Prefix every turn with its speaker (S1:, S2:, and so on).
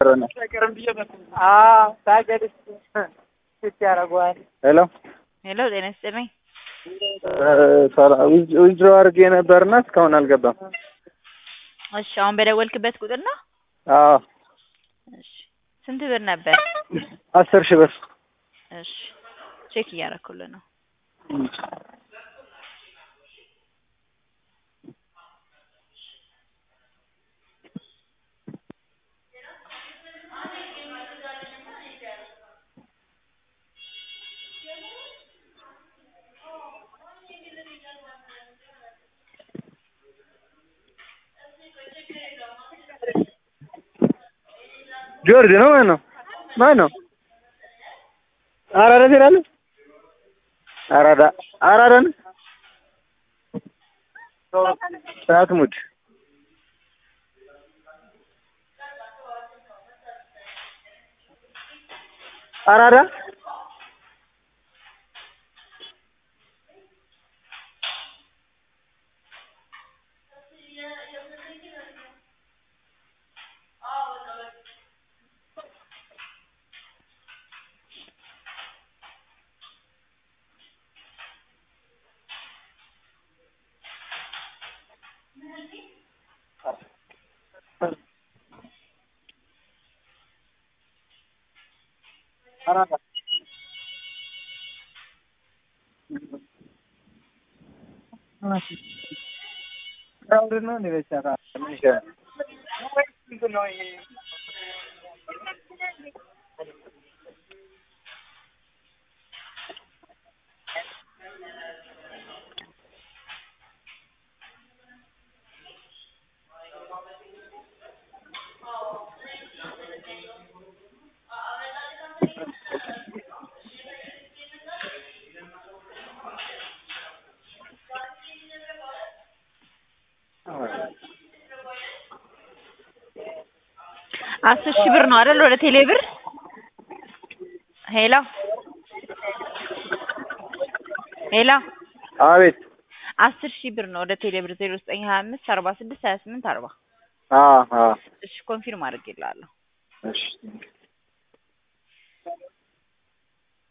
S1: ሄሎ
S2: ሄሎ ጤና ይስጥልኝ።
S1: ዊዝድሮ አድርጌ ነበርና እስካሁን አልገባም።
S2: እሺ አሁን በደወልክበት ቁጥር ነው?
S1: አዎ
S2: እሺ ስንት ብር ነበር?
S1: አስር ሺህ ብር
S2: እሺ ቼክ እያደረኩልህ ነው።
S1: ጆርጅ ነው ማን ነው ማን ነው? አራዳ ትሄዳለህ? አራዳ አራዳ ነው ሳትሙድ አራዳ አራዳ ክራውድድ ነው እንዴ? በቻታ ምን ይሻላል?
S2: አስር ሺህ ብር ነው አይደል? ወደ ቴሌ ብር ሄሎ ሄሎ
S1: አቤት
S2: አስር ሺህ ብር ነው ወደ ቴሌ ብር ዜሮ ዘጠኝ ሀያ አምስት አርባ ስድስት ሀያ ስምንት አርባ
S1: አዎ አዎ
S2: እሺ ኮንፊርም አድርጌልሃለሁ።
S1: እሺ